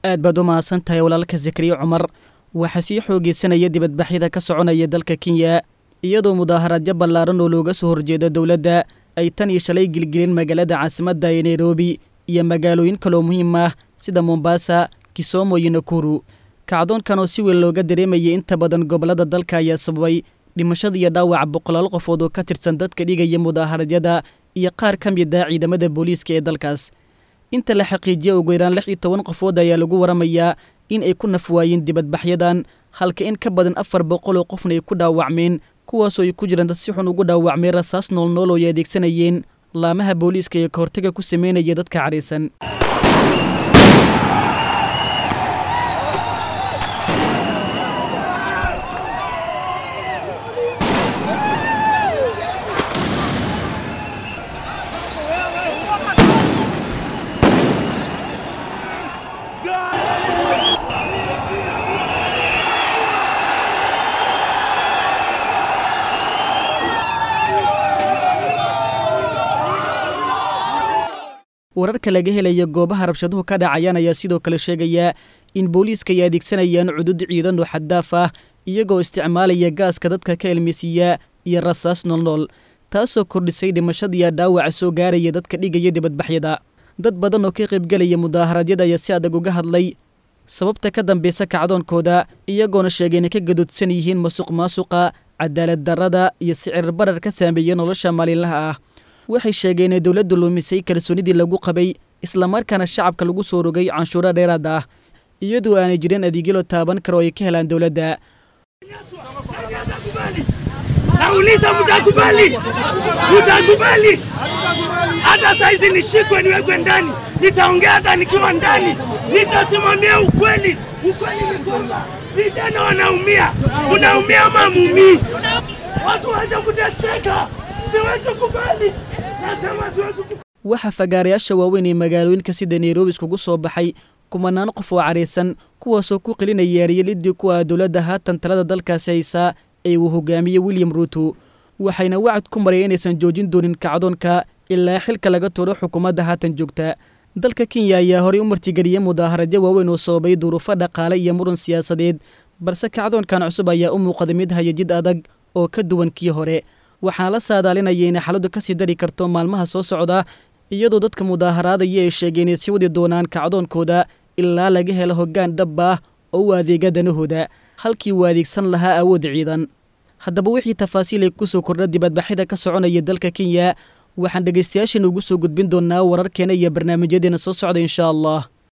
aad baad u mahadsan tahay walaalka zakariya cumar waxaa sii xoogeysanaya dibadbaxyada ka soconaya dalka kenya iyadoo mudaaharaadyo ballaaran oo looga soo horjeedo dowladda ay tan iyo shalay gilgilin magaalada caasimadda ee nairobi iyo magaalooyin kaloo muhiim ah sida mombasa kisomo iyo nakuru kacdoonkan oo si weyn looga dareemayay inta badan gobollada dalka ayaa sababay dhimashada iyo dhaawaca boqolaal qofood oo ka tirsan dadka dhigaya mudaaharadyada iyo qaar ka mid ah ciidamada booliiska ee dalkaas inta la xaqiijiya ugu yaraan lix iyo toban qofood ayaa lagu waramayaa in ay ku nafwaayeen dibadbaxyadan halka in ka badan afar boqol oo qofna ay ku dhaawacmeen kuwaasoo ay ku jiraan dad si xun ugu dhaawacmay rasaas noolnool oo ay adeegsanayeen laamaha booliiska ee kahortaga ku sameynaya dadka cadhaysan wararka laga helaya goobaha rabshaduhu ka dhacayaan ayaa sidoo kale sheegaya in booliiska ay adeegsanayaan cudud ciidan oo xaddaaf ah iyagoo isticmaalaya gaaska dadka ka elmisiiya iyo rasaas noolnool taasoo kordhisay dhimashadiiya dhaawaca soo gaaraya dadka dhigaya dibadbaxyada dad badan oo ka qaybgelaya mudaaharadyada ayaa si adag uga hadlay sababta ka dambeysa kacdoonkooda iyagoona sheegay inay ka gadoodsan yihiin masuq maasuqa cadaalad darrada iyo sicir barar ka saameeya nolosha maalinlaha ah waxay sheegeen in dowladdu luumisay kalsoonidii lagu qabay islamarkaana shacabka lagu soo rogay canshuuro dheeraad ah iyadoo aanay jirin adeegyo la taaban karo oo ay ka helaan dowladda Nauliza, mtakubali? Mtakubali? Hata saizi nishikwe niwekwe ndani, nitaongea hata nikiwa ndani, nitasimamia ukweli. Ukweli ni kwamba vijana wanaumia, unaumia ama mumii, watu wacha kuteseka. Siwezi kubali, nasema siwezi kubali. waxaa fagaarayaasha waaweyn ee magaalooyinka sida nairobi iskugu soo baxay kumanaan qof oo cadhaysan kuwaasoo ku qelinaya eryelidii kuwa dowladda haatan talada dalkaasi haysaa ee uu hogaamiyey william ruuto waxayna wacad ku maraya inaysan joojin doonin kacdoonka ilaa xilka laga tuuro xukuumadda haatan joogta dalka kenya ayaa horey u martigeliyey mudaaharadyo waaweyn oo sababay duruufo dhaqaale iyo muran siyaasadeed balse kacdoonkan cusub ayaa u muuqday mid haya jid adag oo ka duwan kii hore waxaana la saadaalinaya inay xaaladdu ka sii dari karto maalmaha soo socda iyadoo dadka mudaaharaadaya ay sheegeen inay sii wadi doonaan kacdoonkooda ilaa laga helo hoggaan dhab ah oo u adeega danahooda halkii uu adeegsan lahaa awood ciidan haddaba wixii tafaasiil ay ku soo kordha dibadbaxyada ka soconaya dalka kenya waxaan dhegaystayaashan ugu soo gudbin doonnaa wararkeena iyo barnaamijyadeena soo socda inshaa allah